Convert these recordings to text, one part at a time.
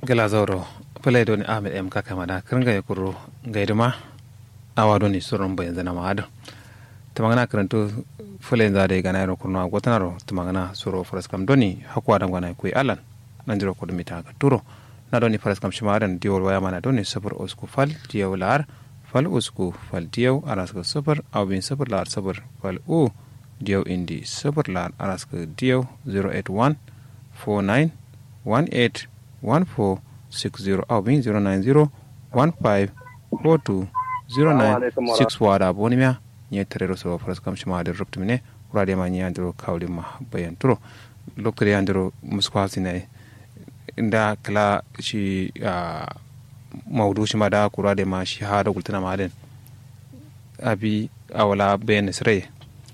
gala zauro pele doni ahmed m kaka mada kirnga ya kuro gaiduma awa doni surun bayan zana ma'ada tamagana karanto fule za da gana yaro kurno gwatanaro tamagana suro faraskam doni hakwa da gwana kuyi alan nan jiro kudu mita ga turo na doni faraskam shi ma'adan diyawar waya mana doni sufur usku fal diyaw lar fal usku fal diyaw araska sufur awbin sufur lar sufur fal u diyaw indi sufur lar araska diyaw 081 49 18 1460 awbin 090 15 42 09 wada boni mia nye terero so faras kam shima de ruptu mine urade ma nya andro kawli ma bayan turo lokre andro muskwa sine inda kala shi maudu shi ma da kurade ma shi ha da gultana ma den abi awala bayan sire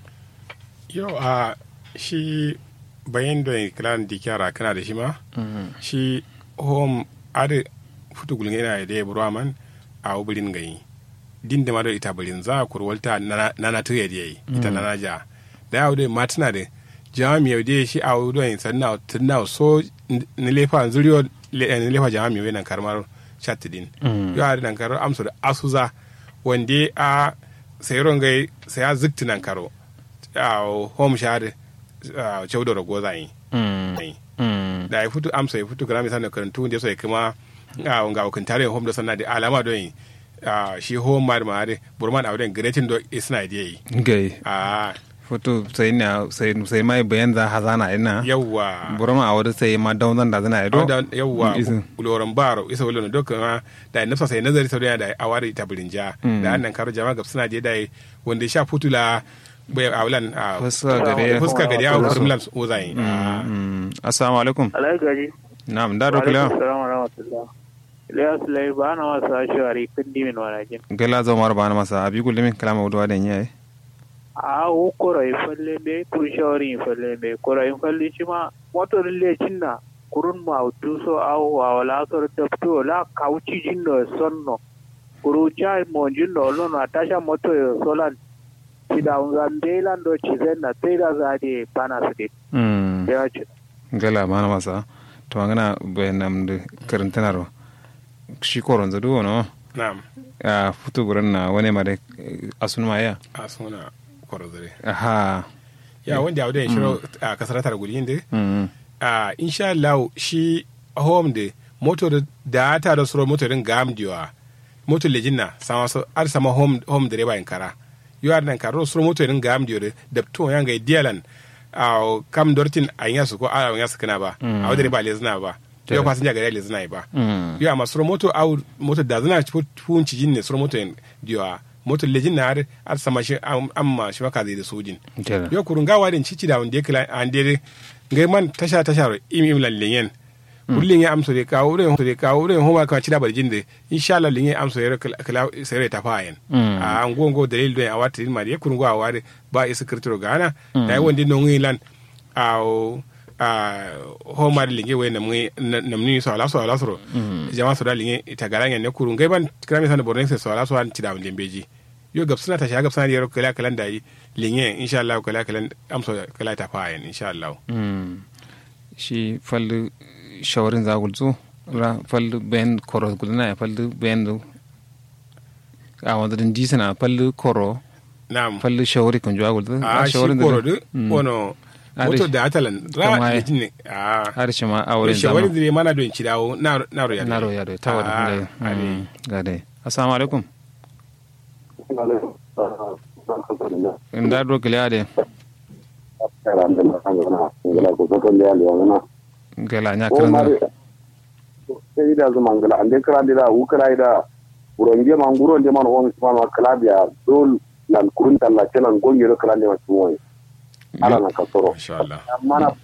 yo a shi bayan da klan dikyara kana da shi ma shi home ade futu gulnga ina da burwa man a ubirin gayi din da mado ita birin za ku walta nana tuya da yayi ita nana ja da yawo dai matina da jami yau dai shi a wudo yin sanna tunna so ni lefa zuriyo ni lefa jami yau nan karmar chat din yo a nan karo amsu da asuza wande a sayron gai sai a zikti nan karo a home share chaudo rago za yi da ya fito amsa ya fito grami sanar karantu da sai kuma ga wakantare home da sanna da alama don yi Uh, shi home mar mare burman awden gretin do isna de gai ah foto sai na sai sai mai bayan za hazana ina yawa burma awde sai ma dawn da zana ido yawa loran baro isa wala do kuma da nafsa sai nazari sau da awari ta birinja da annan karo jama'a gab suna je da wanda sha futula bai awlan fuska gare fuska gare awu kurmlan ozai assalamu alaikum alaikum na'am da dokula assalamu alaikum Ilyas lai ba na masa shawari kun dimin walakin. Gala zo mar ba na masa abi kulli min kalama wudu da yayi. A wo kora in falle be kur shawari in falle be kora in falle shi ma motor le cinna kurun ma utu so aw wa wala so tapto la kauci jinno sonno. Kuru cha mo jinno lo na tasha moto yo solan. Sida unzambe lan do chizenna tera zade pana sidi. Mm. Ya ce. Gala ba na masa. To ngana bayanam de karantanaro. shi koron zadu no na'am a futu gurin na wani ma da asun ma ya asuna koro zare aha ya wanda ya wadda shiro a kasar tar guri inde mm a insha Allah shi home de motor da ta da suro motor din gam diwa motor lejinna sama so ar sama home home direba in kara yo ar nan karo suro motor din gam diwa da to yanga dialan a kam dortin a yasu ko a yasu kana ba a wadda ba lezna ba yo passenger gari lezna ba yo amma suro motor au motor da zana fun cijin ne suro motor diwa motor lejin na har ar sama shi amma shi maka zai da sojin yo kurun gawa din cici da wanda ya an dai ngai man tasha tasha im im lan lenyen kullin ya amso de kawo re de kawo re homa ka cida barjin de insha Allah linye amso ya kala sere ta fayen a an gongo dalil do ya wata ma ya kurun gawa de ba isa kirtiro gana dai wanda no ngi lan a a homa de linye we nam nam ni so ala so ala so jama so da linye ita garanya ne kurun ngai ban krami san borne so ala so an cida wanda beji yo gab suna ta shiga gab suna yaro kala kalan da yi linye insha Allah kala kalan amso kala ta fayen insha Allah shi fallu shawarin za gulzu ra fallu ben koro gulna ya fallu ben du a wanda din disana fallu koro na'am fallu shawari kan juwa gulzu a shi koro du wono moto da atalan ra Kama- litinin a har shi ma a wurin shawari zama da mana don ci dawo na na roya na roya da tawar Ah, da ade. ga dai assalamu alaikum inda do kile ade gala nya kan ida zuma ngala ande kala dira ukala ida buronje man buronje man on man kala biya dol lan kurun talla kenan gonge kala ne ma tumoy ala na kasoro insha Allah mana